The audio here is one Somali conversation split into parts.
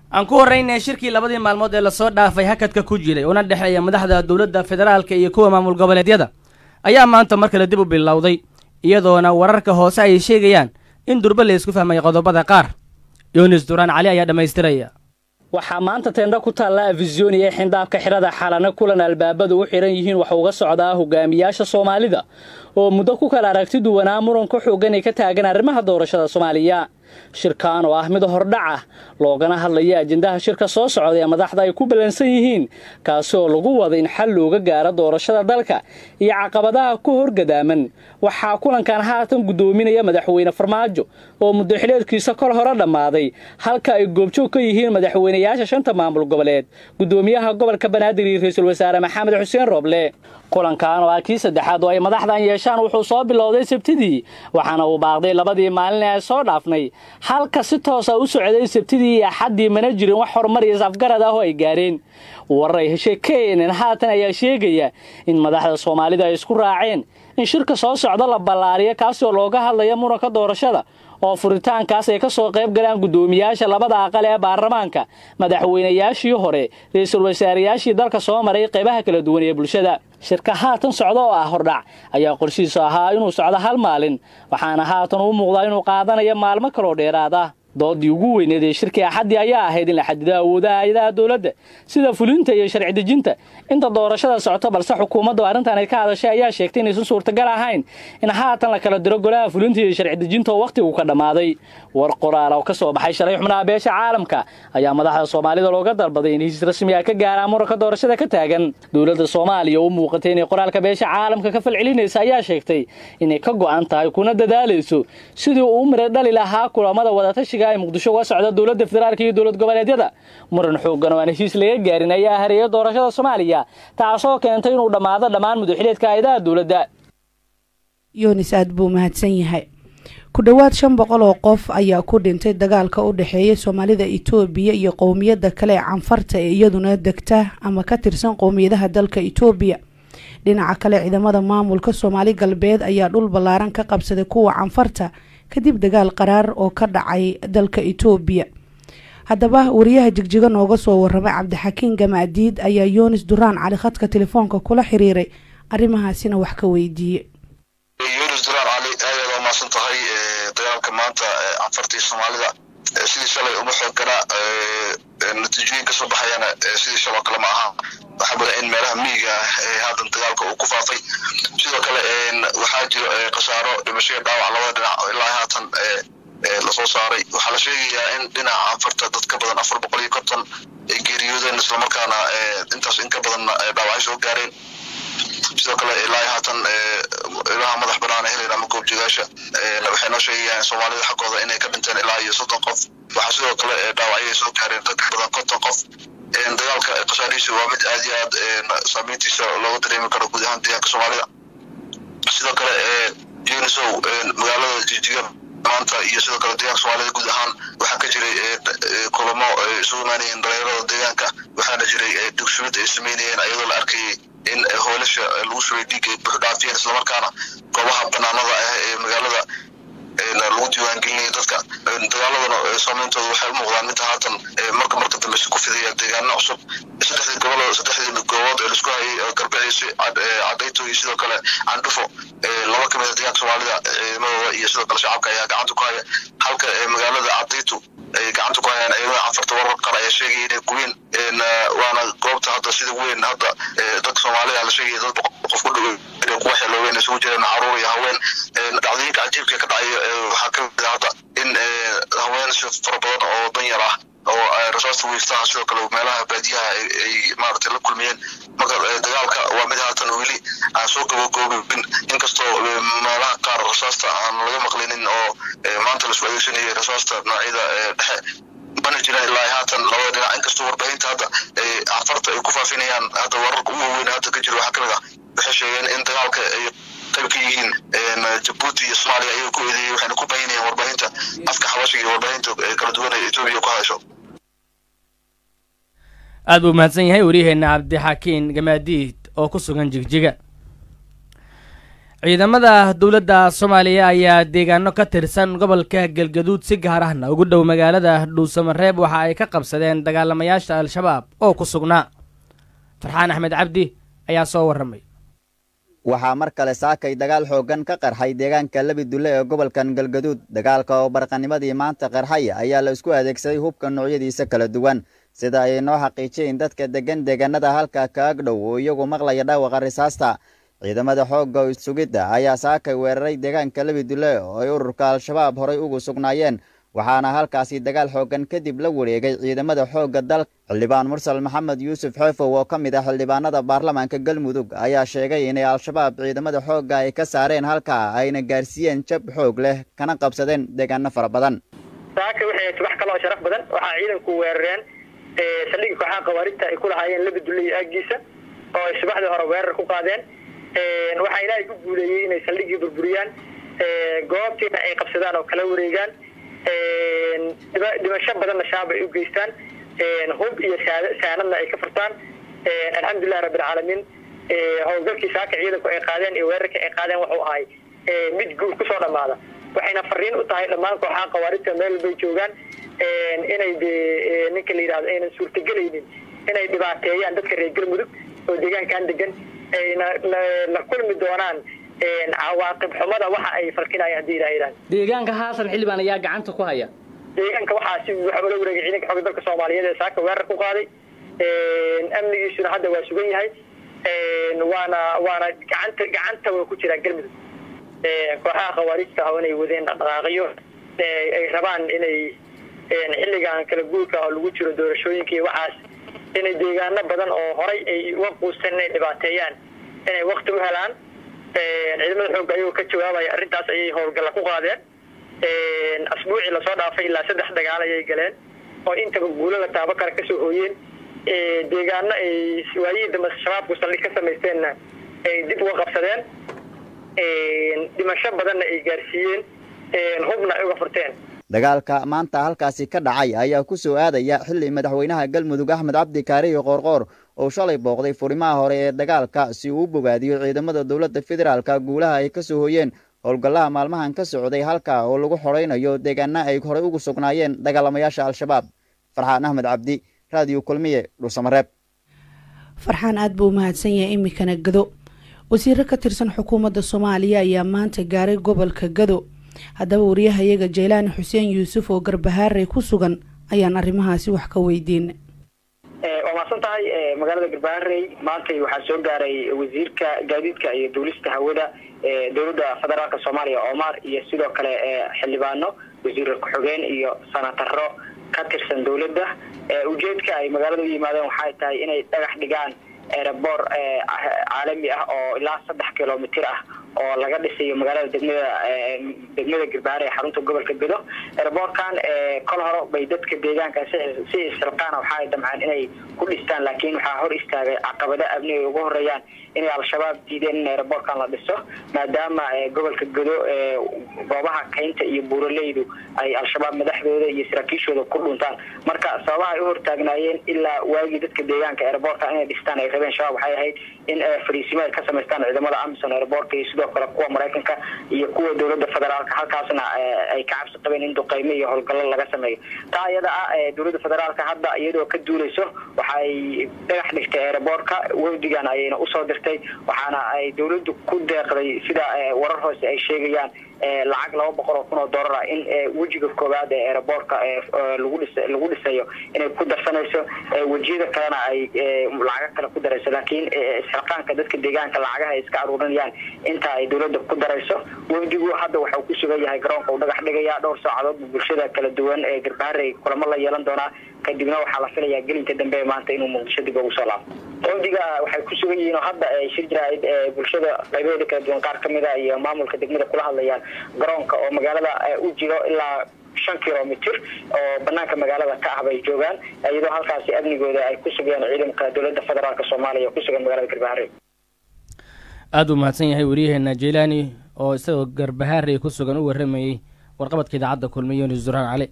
aan ku horraynay shirkii labadii maalmood ee lasoo dhaafay hakadka ku jiray una dhexeeya madaxda dowladda federaalka iyo kuwa maamul goboleedyada ayaa maanta mar kale dib u bilowday iyadoona wararka hoose ay sheegayaan in durba la isku fahmay qodobada qaar yunis duraan cali ayaa dhammaystiraya waxaa maanta teendha ku taalla afisyooni ee xindaabka xidhada xalana kulan albaabadu u xidhan yihiin wax uga socdaa hogaamiyaasha soomaalida oo muddo ku kala aragti duwanaa muranka xooggan ay ka taagan arrimaha doorashada soomaaliya shirkan oo ah mid hordhac ah loogana hadlaya ajendaha shirka soo socda ee madaxda ay ku ballansan yihiin kaasi oo lagu wada in xal looga gaaro doorashada dalka iyo caqabadaha ku horgadaaman waxaa kulankan haatan guddoominaya madaxweyne farmaajo oo muddo xileedkiisa kol hore dhammaaday halka ay goobjoog ka yihiin madaxweynayaasha shanta maamul goboleed guddoomiyaha gobolka banaadir iyo ra-iisul wasaare maxamed xuseen rooble kulankan oo ah kii saddexaad oo ay madaxdan yeeshaan wuxuu soo bilowday sabtidii waxaana uu baaqday labadii maalin ee soo dhaafnay halka si toosa u socday sabtidii iyo axaddii mana jirin wax horumar iyo safgarad ah oo ay gaareen warar ay heshay kenen haatan ayaa sheegaya in madaxda soomaalida ay isku raaceen in shirka soo socda la ballaariyo kaasi oo looga hadlaya muranka doorashada oo furitaankaas ay ka soo qayb galaan guddoomiyaasha labada aqal ee baarlamaanka madaxweynayaashii hore ra-iisul wasaareyaashii dalka soo maray qaybaha kala duwan ee bulshada shirka haatan socda oo ah hordhac ayaa qorshihiisu ahaa inuu socdo hal maalin waxaana haatan u muuqdaa inuu qaadanayo maalmo kaloo dheeraada doodii ugu weyneed ee shirkii axaddii ayaa ahayd in la xadido awoodaha hay-adaha dowladda sida fulinta iyo sharci dejinta inta doorashada socoto balse xukuumaddu arrintan ay ka hadashay ayaa sheegtay inaysan suurtagal ahayn in haatan la kala diro golaha fulinta iyo sharci dejinta oo wakhtigu ka dhammaaday war qoraal oo ka soo baxay shalay xubnaha beesha caalamka ayaa madaxda soomaalida looga dalbaday in heshiis rasmi ah ka gaaraan muranka doorashada ka taagan dowladda soomaaliya u muuqatay inay qoraalka beesha caalamka ka falcelinaysa ayaa sheegtay inay ka go'an tahay kuna dadaalayso sidii uu u mira dhali lahaa kulamada wadatashiga ay muqdisho uga socda dowladda federaalka iyo dowlad goboleedyada muran xooggan oo aan heshiis laga gaarin ayaa hareeya doorashada soomaaliya taasoo keentay inuu dhammaado dhammaan mudaxileedka hay-adaha dowladda yunis aad buu mahadsan yahay ku dhowaad shan boqol oo qof ayaa ku dhintay dagaalka u dhexeeya soomaalida itoobiya iyo qowmiyadda kale ee canfarta ee iyaduna degta ama ka tirsan qowmiyadaha dalka itoobiya dhinaca kale ciidamada maamulka soomaali galbeed ayaa dhul ballaaran ka qabsaday kuwa canfarta kadib dagaal qaraar oo ka dhacay dalka itoobiya haddaba wariyaha jigjiga nooga soo waramay cabdixakiin gamaadiid ayaa yunis duraan cali khadka telefoonka kula xiriiray arrimahaasina wax ka weydiiyey yunis duraan cali aadaad waa maasan tahay dagaalka maanta canfartii soomaalida sidii shalay uma xoogganaa natiijooyin ka soo baxayana sidii shaloo kale ma aha waxaa muda in meelaha miyiga ah ee haatan dagaalka uu ku faafay sidoo kale waxaa jiro khasaaro dhimashaya dhaawac labada dhinac ilaa haatan lasoo saaray waxaa la sheegayaa in dhinaca canfarta dad ka badan afar boqol iyo konton ay geeriyoodeen islamarkaana intaas in ka badanna dhaawacay soo gaareen sidoo kale ilaa haatan ilaha madax banaan helayna ama goobjoogaasha waxay noo sheegayaan soomaalida xaggooda inay ka dhinteen ilaa iyo soddon qof waxaa sidoo kale dhaawacyo ay soo gaareen dad ka badan konton qof dagaalka khasaarihiisu waa mid aad iyo aad saameyntiisa looga dareemi karo guud ahaan deegaanka soomaalida sidoo kale unisow magaalada jijiga maanta iyo sidoo kale deegaanka soomaalida guud ahaan waxaa ka jiray kulamo isugu imaanayeen dhalinyarada deegaanka waxaana jiray dugsumid ay sameynayeen iyadoo la arkayay in hoolasha lagu shubay dhiig ay buux dhaafiyeen islamarkaana goobaha banaanada ah ee magaalada lagu diiwaangelinaya dadka dagaaladana saameyntooda waxay u muuqdaan midda haatan marka marka dambe si ku fidaya deegaano cusub saddexdii gobol saddexdii goobood ee laisku hayay garbaciisi cadayto iyo sidoo kale candhufo laba ka mid a deegaanka soomaalida ciidamadooda iyo sidoo kale shacabka ayaa gacanta ku haya halka magaalada cadayto ay gacanta ku hayaan ciidamada canfarta warar qaar ayaa sheegaya inay gubeen waana goobta hadda sida weyn hadda dadka soomaalida la sheegaya dad qof ku dhow inay ku waxyeeloobeen isugu jireen caruur iyo haween dhacdooyinka cajiibka ka dhacay waxaa ka mid ah hadda in haween si fara badan oo danyar ah oo rasaasta wiiftaha sidoo kale meelaha baadiyaha ay maaragtay la kulmiyeen marka dagaalka waa mid haatan weli aan soo gabagoobin inkastoo meelaha qaar rasaasta aan laga maqlinin oo maanta laisku adeegsanayay rasaasta noocyada dhexe bana jiraan ilaa haatan labada dhinac inkastoo warbaahinta hadda cafarta ay ku faafinayaan hadda wararka ugu weyn hadda ka jira waxaa kamid ah waxay sheegeen in dagaalka ay qayb ka yihiin jabuuti iyo soomaaliya ayay ku eedeeyey waxayna ku bahinayaan warbaahinta afka xabashiga iyo warbaahinta kala duwan ee etoobiya ku hadasho aad buu mahadsan yahay waryaheena cabdixakiin gamaadiid oo ku sugan jigjiga ciidamada dowladda soomaaliya ayaa deegaano ka tirsan gobolka galgaduud si gaar ahna ugu dhow magaalada dhuusamareeb waxa ay ka qabsadeen dagaalamayaasha al-shabaab oo ku sugnaa farxaan axmed cabdi ayaa soo warramay waxaa mar kale saakay dagaal xooggan ka qarxay deegaanka labidulle ee gobolkan galgaduud dagaalka oo barqanimadii maanta qarxay ayaa la isku adeegsaday hubka noocyadiisa kala duwan sida ay noo xaqiijiyeen dadka deggan deegaanada halka ka agdhow oo iyagu maqlaya dhaawaqa risaasta ciidamada xoogga sugidda ayaa saakay weeraray deegaanka labidulle oo ay ururka al-shabaab horay ugu sugnaayeen waxaana halkaasi dagaal xooggan kadib la wareegay ciidamada xoogga dalka xildhibaan mursal maxamed yuusuf xeefow oo ka mid ah xildhibaanada baarlamaanka galmudug ayaa sheegay inay al-shabaab ciidamada xoogga ay ka saareen halkaa ayna gaarsiiyeen jab xoog leh kana qabsadeen deegaano fara badan saaka waxay subax kale oo sharaf badan waxaa ciidanku weerareen saldhigii kooxaha khawaarijta ay ku lahaayeen labidulle iyo aagiisa oo ay subaxdii hore weerar ku qaadeen waxaa ilaahay ku guuleeyey inay saldhigii burburiyaan goobtiina ay qabsadaan oo kala wareegaan dhimasho badanna shaab ay u geystaan hub iyo saanadna ay ka furtaan alxamdulilahi rabbilcaalamiin howlgalkii saaka ciidanku ay qaadeen iyo weerarkii ay qaadeen wuxuu ahay mid guul kusoo dhammaada waxayna fariin u tahay dhammaan kooxaha khawaarijta meel walbay joogaan inay de ninka la yidhahdo aynan suurtagelaynin inay dhibaateeyaan dadka reer galmudug oo deegaankan degan ayna la kulmi doonaan cawaaqib xumada waxa ay falkinayaan haddii ilaha yidhahdo deegaanka haasan xildhibaan ayaa gacanta ku haya deegaanka waxaa si waxa ula wareegay ciidanka xooga dalka soomaaliyeed ee saaka weerar ku qaaday amnigiisuna hadda waa sugan yahay waana waana gacanta gacanta waa ku jiraa galmudug kooxaha khawaarijta ah inay wadeen dhaqdhaqaaqyo ay rabaan inay xilligan kala guurka oo lagu jiro doorashooyinka iyo waxaas inay deegaano badan oo horay ay uga quusteen inay dhibaateeyaan inay wakti u helaan ciidamada xoogga ayagoo ka jawaabaya arrintaas ayay howlgalla ku qaadeen asbuucii lasoo dhaafay ilaa saddex dagaal ayay galeen oo intaba guulo la taabo kale kasoo hooyeen deegaano ay waayihii dambe shabaabku saldhig ka samaysteenna ay dib uga qabsadeen dhimasho badanna ay gaarsiiyeen hubna ay uga furteen dagaalka maanta halkaasi ka dhacay ayaa ku soo aadaya xilli madaxweynaha galmudug axmed cabdi kaariyo qoorqoor oo shalay booqday furimaha hore ee dagaalka si uu u bogaadiyo ciidamada dowladda federaalka guulaha ay ka soo hoyeen howlgallaha maalmahan ka socday halka oo lagu xoraynayo deegaana ay horey ugu sugnaayeen dagaalamayaasha al-shabaab farxaan axmed cabdi raadiyo kulmiye dhuusamareeb farxaan aada buu umahadsan yahay iminkana gado wasiiro ka tirsan xukuumadda soomaaliya ayaa maanta gaaray gobolka gado haddaba wariyahayaga jaylaani xuseen yuusuf oo garbahaarey ku sugan ayaan arrimahaasi wax ka weydiin waa mahadsan tahay magaalada garbaharey maantay waxaa soo gaaray wasiirka gaadiidka iyo duulista hawada dowladda federaalka soomaaliya omar iyo sidoo kale xildhibaano wasiir ku-xigeen iyo sanataro ka tirsan dowladda ujeedka ay magaalada u yimaadeen waxay tahay inay dhagax dhigaan erebor caalami ah oo ilaa saddex kilomitr ah oo laga dhisayo magaalada degmada degmada garbaare ee xarunta gobolka bedo ereborkan kol hore bay dadka deegaanka si isxilqaana waxa ay damceen inay ku dhistaan laakiin waxaa hor istaagay caqabado abni ay ugu horeeyaan inay al-shabaab diideen in ereborkan la dhiso maadaama gobolka gedo goobaha kaynta iyo buuraleydu ay al-shabaab madaxdooda iyo saraakiishooda ku dhuntaan marka sababaha ay u hortaagnaayeen ilaa waagii dadka deegaanka ereborka inay dhistaan ay rabeen shabaab waxay ahayd in fariisimo ay ka samaystaan ciidamada amison ereborka iyo sidoo kale kuwa maraykanka iyo kuwa dowladda federaalka halkaasna ay ka cabsi qabeen in duqeymo iyo howlgallo laga sameeyo taa iyada ah dowladda federaalka hadda iyadoo ka duuleyso waxay dhagax dhigtay ereborka wafdigan ayayna usoo dirtay waxaana ay dowladdu ku deeqday sida warar hoose ay sheegayaan lacag laba boqol oo kun oo dollar ah in wejiga koowaad ee ereborka lagu dhis lagu dhisayo inay ku darsanayso wejiyada kalena ay lacago kale ku darayso laakiin isxilqaanka dadka deegaanka lacagaha ay iska aruurinayaan inta ay dowladda ku darayso wafdigu hadda waxau ku sugan yahay garoonka uu dhagax dhigaya dhowr saacadood bulshada kala duwan ee garbaharey kulamo la yeelan doonaa kadibna waxaa la filayaa gelinka dambe maanta inuu muqdisho dib ugu soo laabo wafdiga waxay ku sugan yihiin oo hadda shir jiraa'id bulshada qaybaheeda kala duwan qaar kamid a iyo maamulka degmada kula hadlayaan garoonka oo magaalada u jiro ilaa shan kilomitr oo banaanka magaalada ka ah bay joogaan iyadoo halkaasi amnigooda ay ku sugayaan ciidanka dowladda federaalk soomaaliya oo ku sugan magaalada garbaharey aada u mahadsan yahay wariyaheena jeylaani oo isagoo garbahaarey ku sugan u warramayey warqabadka idaacadda kulmiye yunis duraan cali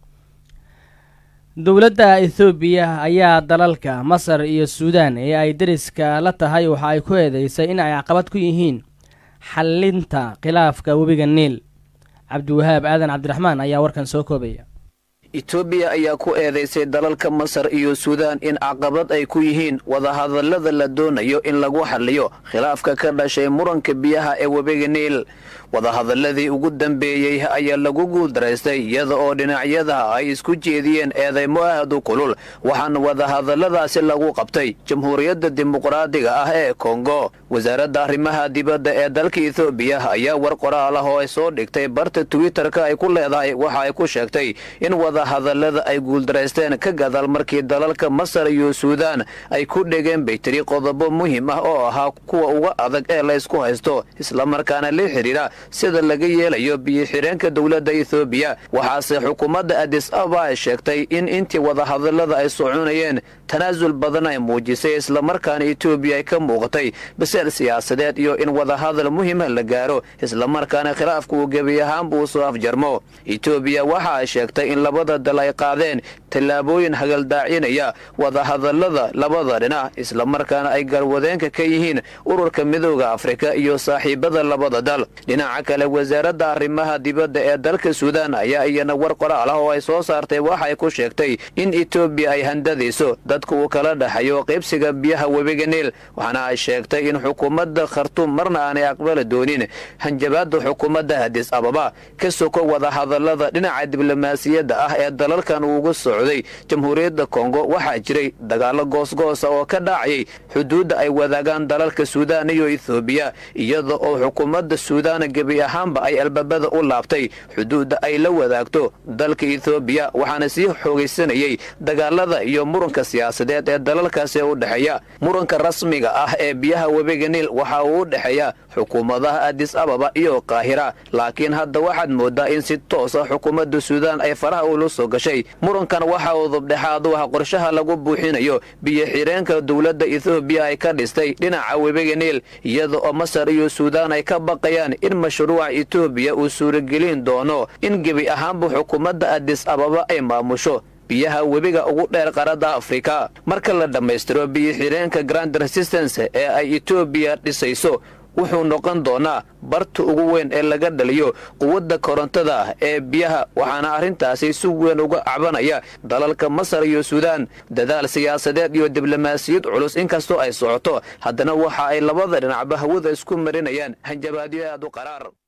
dowladda ethoobiya ayaa dalalka masar iyo suudaan ee ay deriska la tahay waxa ay ku eedeysay in ay caqabad ku yihiin xallinta khilaafka webiga niil cabdiwahaab aadan cabdiraxmaan ayaa warkan soo koobaya etoobiya ayaa ku eedaysay dalalka masar iyo suudaan in caqabad ay ku yihiin wadahadallada la doonayo in lagu xalliyo khilaafka ka dhashay muranka biyaha ee webiga niil wadahadalladii ugu dambeeyey ayaa lagu guuldaraystay iyada oo dhinacyada ay isku jeediyeen eedaymo aad u kulul waxaana wadahadalladaasi lagu qabtay jamhuuriyadda dimuqraadiga ah ee kongo wasaaradda arrimaha dibadda ee dalka etoobiya ayaa war qoraal ah oo ay soo dhigtay barta twitter-ka ay ku leedahay waxa ay ku sheegtay in wadahadallada ay guuldaraysteen ka gadaal markii dalalka masar iyo suudaan ay ku dhegeen bay tiri qodobo muhiim ah oo ahaa kuwa uga adag ee laysku haysto islamarkaana la xidhiira sida laga yeelayo biyo-xireenka dowladda ethoobiya waxaase xukuumadda adis aba ay sheegtay in intii wadahadallada ay soconayeen tanaasul badan ay muujisay islamarkaana etoobiya ay ka muuqatay biseel siyaasadeed iyo in wadahadal muhiima la gaaro islamarkaana khilaafka uu gebi ahaanba uu soo afjarmo etoobiya waxa ay sheegtay in labada dal ay qaadeen tallaabooyin hagaldaacinaya wadahadallada labada dhinac islamarkaana ay galwadeenka ka yihiin ururka midooda afrika iyo saaxiibada labada dal dhinaca kale wasaaradda arrimaha dibadda ee dalka suudaan ayaa iyana war qoraal ah oo ay soo saartay waxay ku sheegtay in etoobiya ay handadayso dadka uu kala dhexayo qaybsiga biyaha webiga niil waxaana ay sheegtay in xukuumadda khartuum marna aanay aqbali doonin hanjabaadda xukuumadda hadis ababa ka soko wadahadallada dhinaca diblomaasiyadda ah ee dalalkan uugu socday jamhuuriyadda kongo waxaa jiray dagaallo goosgoosa oo ka dhacayay xuduudda ay wadaagaan dalalka suudaan iyo ethoobiya iyada oo xukuumadda suudaan gebi ahaanba ay albaabada u laabtay xuduudda ay la wadaagto dalka ethoobiya waxaana sii xoogaysanayay dagaalada iyo muranka siyaasadeed ee dalalkaasi u dhexeeya muranka rasmiga ah ee biyaha webiga niil waxa uu u dhexeeya xukuumadaha adis ababa iyo qaahira laakiin hadda waxaad moodaa in si toosa xukuumadda suudaan ay faraha ula soo gashay murankan waxa uu dubdhexaad u ah qorshaha lagu buuxinayo biyo-xireenka dowladda ethoobiya ay ka dhistay dhinaca webiga niil iyada oo masar iyo suudaan ay ka baqayaan in mashruuca etoobiya uu suuragelin doono in gebi ahaanba xukuumadda adis ababa ay maamusho biyaha webiga ugu dheer qaarada afrika marka la dhammaystiro biyo-xireenka grand resistance ee ay etoobiya dhisayso wuxuu noqon doonaa barta ugu weyn ee laga dhaliyo quwadda korontada ee biyaha waxaana arrintaasi si weyn uga cabanaya dalalka masar iyo suudaan dadaal siyaasadeed iyo diblomaasiyad culus inkastoo ay socoto haddana waxa ay labada dhinacba hawada isku marinayaan hanjabaadyo aad u qaraar